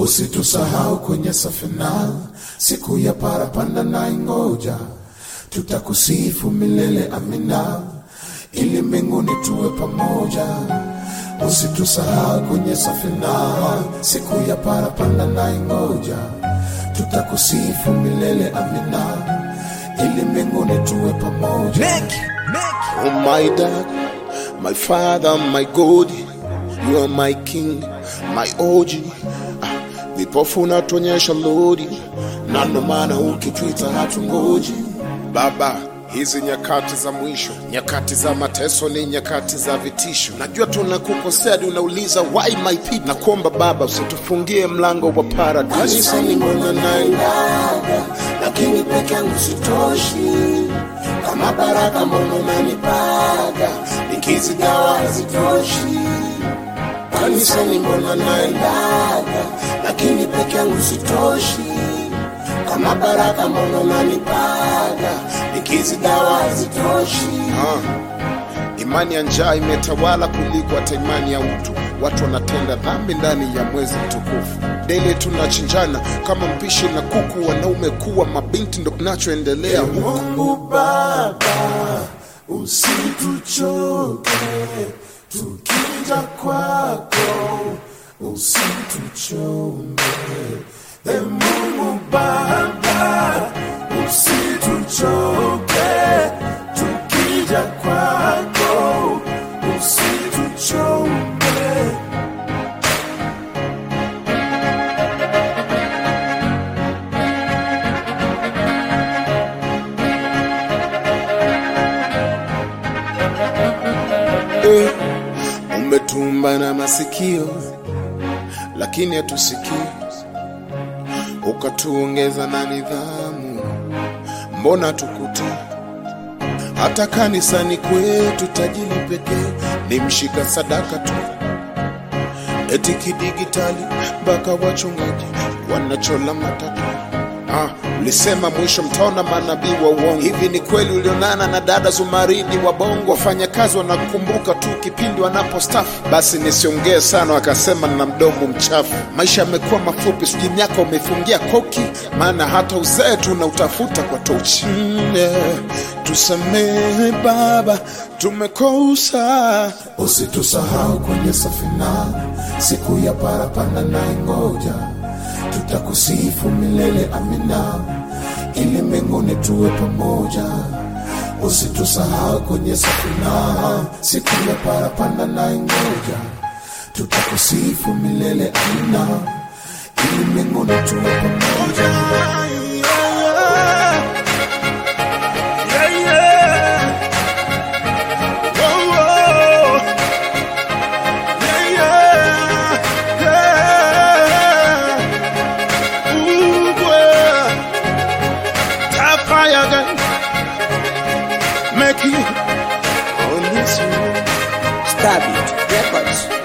usitusahau kwenye safina, siku ya parapanda na ingoja, tutakusifu milele amina, ili mbinguni tuwe pamoja. Usitusahau kwenye safina, siku ya parapanda na ingoja, tutakusifu milele amina, ili mbinguni tuwe pamoja. Oh my dad, my father, my God, you are my king, my OG. Ah, Vipofu unatuonyesha lodi, na ndo maana ukitwita hatungoji. Baba, hizi nyakati za mwisho, nyakati za mateso ni nyakati za vitisho. Najua tunakukosea, hadi unauliza why my people. Nakuomba Baba, usitufungie mlango wa paradise. Kanisa ni mbona naendaga, lakini peke yangu sitoshi. Kama baraka mbona unanipaga, nikizigawa hazitoshi. Kanisa ni mbona naendaga, lakini peke yangu sitoshi. Kama baraka mbona unanipaga, nikizigawa hazitoshi. Ah, imani ya njaa imetawala kuliko hata imani ya utu. Watu wanatenda dhambi ndani ya mwezi mtukufu. Dele tunachinjana kama mpishi na kuku, wanaume kuwa mabinti, ndo kinachoendelea huku. Mungu Baba, usituchoke tukija kwako, usituchombe. E Mungu Baba, usituchoke tukija kwako, usituchombe. Eh, umetumba na masikio lakini hatusikii, ukatuongeza na nidhamu, mbona tukutii? Hata kanisani kwetu tajiri pekee ni mshika sadaka tu, eti kidigitali mpaka wachungaji wanachola matatu. Ah, ulisema mwisho mtaona manabii wa uongo. Hivi ni kweli ulionana na dada Zumaridi wa Bongo? Wafanyakazi wanakumbuka tu kipindi wanapostafu. Basi nisiongee sana, akasema na mdomo mchafu. Maisha yamekuwa mafupi, sijui miaka umefungia koki, maana hata uzee tunautafuta kwa tochi. Mm, yeah. Tusamehe Baba, tumekosa. Usitusahau kwenye safina, siku ya parapanda na ingoja, tutakusifu milele amina, ili mbinguni tuwe pamoja. Usitusahau kwenye safina, siku ya parapanda na ingoja, tutakusifu milele amina, ili mbinguni tuwe pamoja. Yeah, yeah. Oh, oh. Yeah, yeah. Yeah. Ooh, boy. Top fire gun. Make it on this one. Stab it. Records.